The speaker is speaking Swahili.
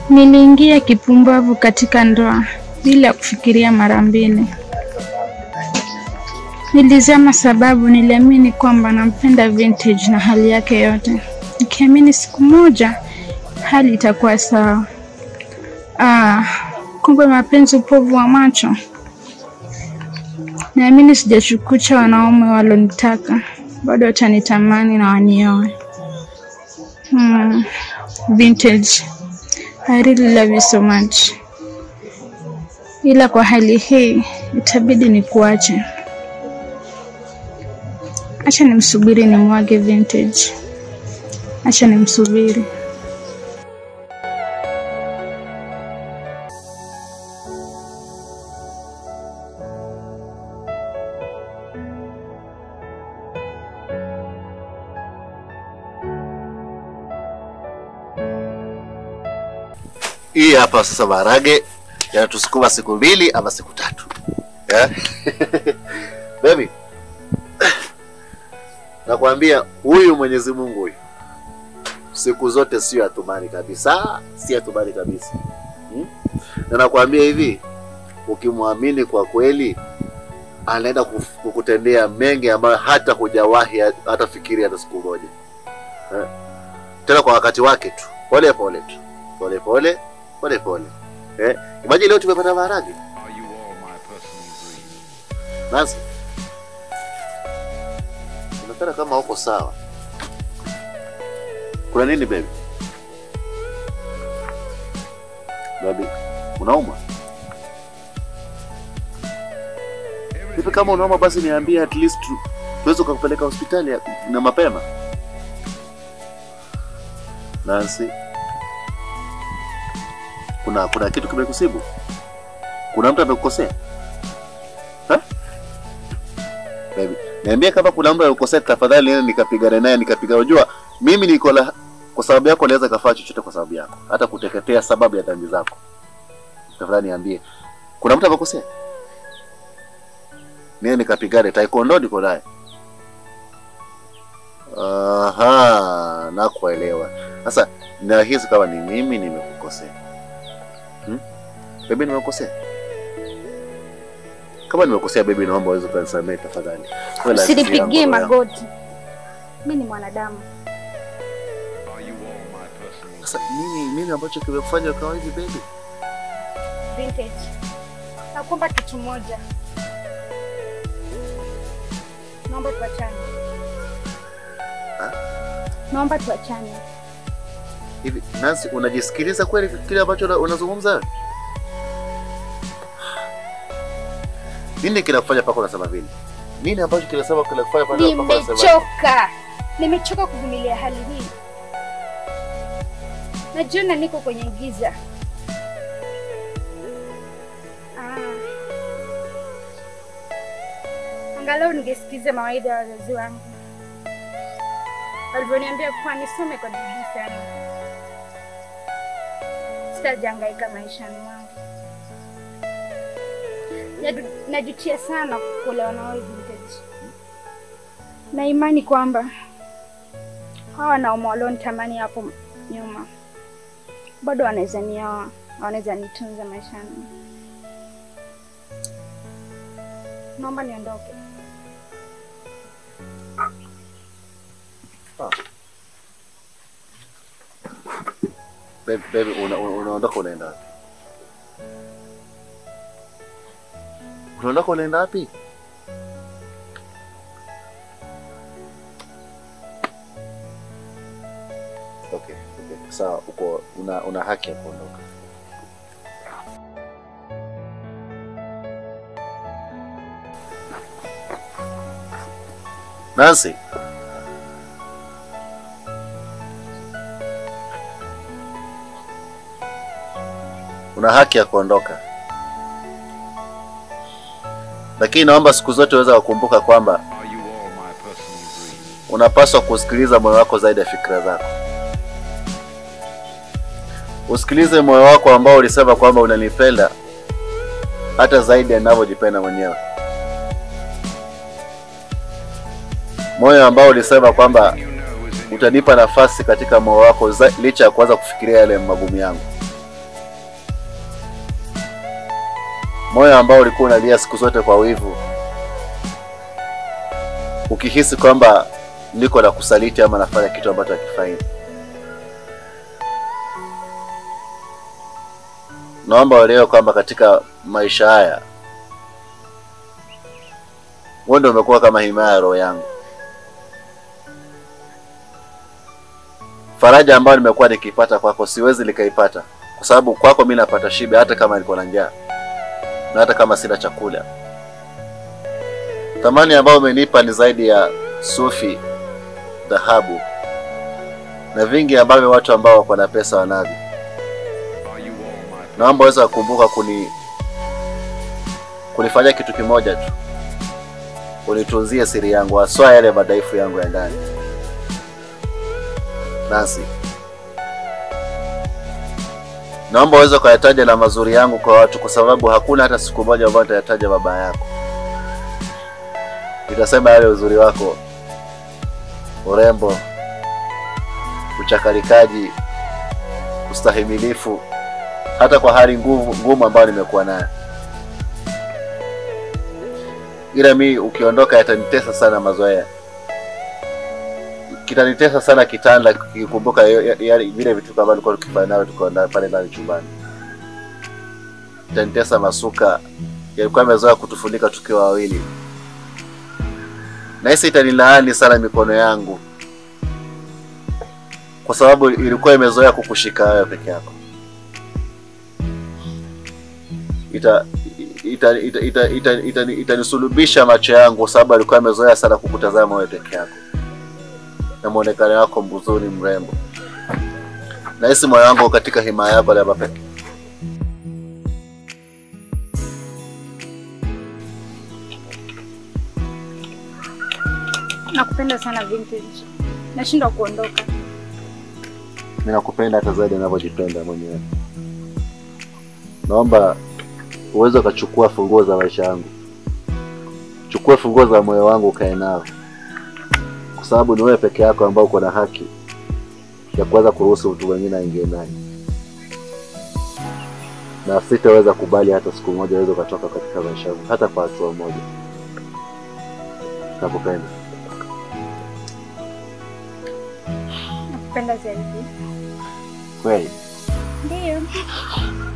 Niliingia kipumbavu katika ndoa bila kufikiria mara mbili. Nilizama sababu niliamini kwamba nampenda Vintage na hali yake yote, nikiamini siku moja hali itakuwa sawa. Ah, kumbe mapenzi upovu wa macho. Naamini sijachukucha wanaume walonitaka, bado watanitamani na wanioe. Hmm. Vintage, I really love you so much. Ila kwa hali hii itabidi nikuache. Acha nimsubiri nimwage Vintage. Acha nimsubiri. Hii hapa sasa maharage yanatusukuma siku mbili ama siku tatu yeah? Baby, nakwambia huyu Mwenyezi Mungu huyu siku zote sio atumani kabisa, si atumani kabisa hmm? Na nakwambia hivi, ukimwamini kwa kweli anaenda kuf- kukutendea mengi ambayo hata hujawahi hata fikiri hata siku moja eh? Tena kwa wakati wake tu, pole pole tu, pole pole pole pole eh? Imagine leo tumepata maharage Nancy, unaonekana kama uko sawa. Kuna nini baby? Baby, unauma? Hivi kama unauma basi niambie at least tu, tuweze kukupeleka hospitali ya- na mapema. Nancy, kuna kuna kitu kimekusibu? Kuna mtu amekukosea? Ha? Baby, niambie kama kuna mtu amekukosea tafadhali niende nikapigane naye nikapiga. Unajua mimi niko la kwa sababu yako naweza kafaa chochote kwa sababu yako, hata kuteketea sababu ya dhambi zako. Tafadhali niambie, kuna mtu amekosea? Niende nikapigane, taekwondo niko naye. Aha, nakuelewa. Sasa nahisi kama ni mimi nimekukosea. Hmm? Baby nimekukosea? Kama nimekosea baby, naomba uweze kunisamehe tafadhali. Wewe rafiki yangu, Usinipigie roho yangu. magoti. Mimi ni mwanadamu. Sasa nini nini ambacho kimekufanya ukawa hivi baby? Vintage. Nakuomba kitu moja. Naomba tuachane. Ha? Naomba tuachane. Hivi Nancy, unajisikiliza kweli kile ambacho una- unazungumza? wewe? Nini kinakufanya mpaka unasema vile? Nini ambacho kinasema kinakufanya mpaka mpaka unasema vile? Nimechoka. Nimechoka kuvumilia hali hii. Najiona niko kwenye giza. Ah. Angalau ningesikiza mawaidha ya wazazi wangu walivyoniambia kuwa nisome kwa bidii sana, sitajangaika maishani mwangu. Nadu- Najutia sana kuolewa na wewe Vintage, na imani kwamba hawa wanaume walionitamani hapo nyuma bado wanaweza nioa, wanaweza nitunza maishani. Naomba niondoke. Baby, baby una- una- unaondoka unaenda wapi? Unaondoka unaenda wapi? Okay, okay. Sawa, uko una, una haki ya kuondoka. Nancy. Una haki ya kuondoka, lakini naomba siku zote uweze kukumbuka kwamba unapaswa kusikiliza moyo wako zaidi ya fikra zako. Usikilize moyo wako ambao ulisema kwamba unanipenda hata zaidi ya ninavyojipenda mwenyewe, moyo ambao ulisema kwamba utanipa nafasi katika moyo wako za- licha ya kuanza kufikiria yale magumu yangu. moyo ambao ulikuwa unalia siku zote kwa wivu, ukihisi kwamba niko na kusaliti ama nafanya kitu ambacho hakifai. Naomba uelewe kwamba katika maisha haya wewe ndio umekuwa kama himaya ya roho yangu. Faraja ambayo nimekuwa nikipata kwako siwezi nikaipata, kwa sababu kwako mimi napata shibe, hata kama niko na njaa na hata kama sina chakula. Thamani ambayo umenipa ni zaidi ya sufi, dhahabu na vingi ambavyo watu ambao wako na pesa wanavyo. Naomba uweze kukumbuka kuni kunifanyia kitu kimoja tu, unitunzie siri yangu, haswa yale madhaifu yangu ya ndani. Nasi naomba uweze kuyataja na mazuri yangu kwa watu, kwa sababu hakuna hata siku moja ambayo nitayataja baba yako. Nitasema yale uzuri wako, urembo, uchakarikaji, ustahimilifu, hata kwa hali nguvu ngumu ambayo nimekuwa nayo. Ila mi ukiondoka, yatanitesa sana mazoea kitanitesa sana kitanda kikikumbuka vile vitu kama tulikuwa tukifanya nawe tuko pale ndani chumbani. Kitanitesa masuka yalikuwa yamezoea kutufunika tukiwa wawili, na hisi itanilaani sana mikono yangu, kwa sababu ilikuwa imezoea kukushika wewe peke yako. Ita itanisulubisha ita, ita, ita, ita, ita macho yangu, kwa sababu alikuwa amezoea sana kukutazama wewe peke yako na muonekano wako mzuri mrembo. Nahisi moyo wangu katika himaya yako Leba peke. Nakupenda sana Vintage, nashindwa kuondoka. Mimi nakupenda hata zaidi ninavyojipenda mwenyewe. Naomba uweze ukachukua funguo za maisha yangu, chukua funguo za moyo wangu ukae nao kwa sababu ni wewe peke yako ambao uko na haki ya kuweza kuruhusu mtu mwingine aingie ndani, na sitaweza kubali hata siku moja uweze ukatoka katika maisha yangu, hata kwa hatua moja. Nakupenda. Nakupenda zaidi. Kweli? Ndio.